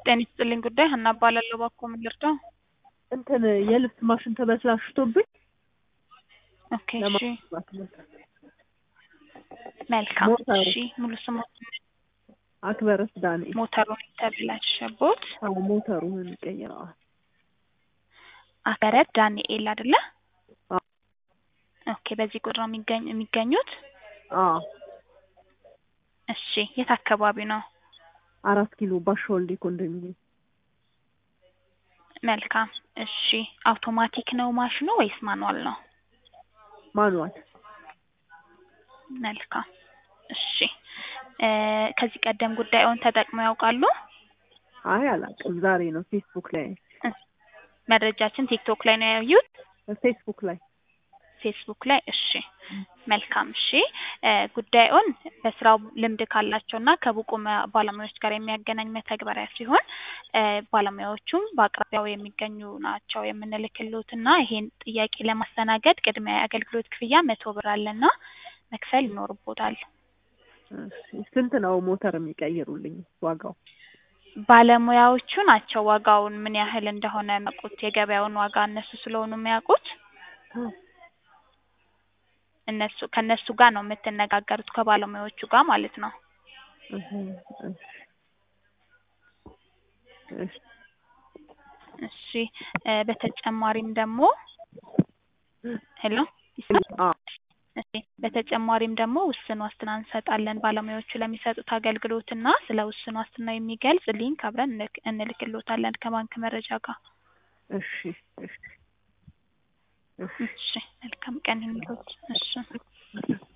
ጤና ይስጥልኝ ጉዳይ ሀና እባላለሁ። እባክዎ ምን ልርዳው? እንትን የልብስ ማሽን ተበላሽቶብኝ ኦኬ እሺ ለማስባት ነው። መልካም ሞተሩ። እሺ ሙሉ ስሞት አክበረስ ዳንኤል። ሞተሩን የተበላሸቦት አዎ ሞተሩን እንቀይረዋል። አከረት ዳንኤል አይደለ? አዎ ኦኬ በዚህ ቁጥር ነው የሚገኝ የሚገኙት? አዎ እሺ የት አካባቢ ነው? አራት ኪሎ ባሻወልዴ ኮንዶሚኒየም መልካም እሺ አውቶማቲክ ነው ማሽኑ ወይስ ማኑዋል ነው? ማኑዋል። መልካም እሺ እ ከዚህ ቀደም ጉዳዩን ተጠቅመው ያውቃሉ? አይ አላውቅም። ዛሬ ነው ፌስቡክ ላይ እ መረጃችን ቲክቶክ ላይ ነው ያዩት? ፌስቡክ ላይ ፌስቡክ ላይ እሺ መልካም እሺ እ ጉዳዩን በስራው ልምድ ካላቸውና ከብቁ መ- ባለሙያዎች ጋር የሚያገናኝ መተግበሪያ ሲሆን እ ባለሙያዎቹም በአቅራቢያው የሚገኙ ናቸው የምንልክልዎት እና ይሄን ጥያቄ ለማስተናገድ ቅድሚያ የአገልግሎት ክፍያ መቶ ብር አለና መክፈል ይኖርቦታል። እሺ፣ ስንት ነው ሞተር የሚቀይሩልኝ ዋጋው? ባለሙያዎቹ ናቸው ዋጋውን ምን ያህል እንደሆነ የሚያውቁት የገበያውን ዋጋ እነሱ ስለሆኑ የሚያውቁት እነሱ ከእነሱ ጋር ነው የምትነጋገሩት ከባለሙያዎቹ ጋር ማለት ነው። እህ፣ እሺ፣ እሺ። እሺ እ በተጨማሪም ደግሞ ሄሎ ይሰማል? አዎ እሺ በተጨማሪም ደግሞ ውስን ዋስትና እንሰጣለን ባለሙያዎቹ ለሚሰጡት አገልግሎት እና ስለ ውስን ዋስትና የሚገልጽ ሊንክ አብረን እንልክ እንልክልዎታለን ከባንክ መረጃ ጋር። እሺ፣ እሺ፣ እሺ። እሺ መልካም ቀን ይሁንልዎት። እሺ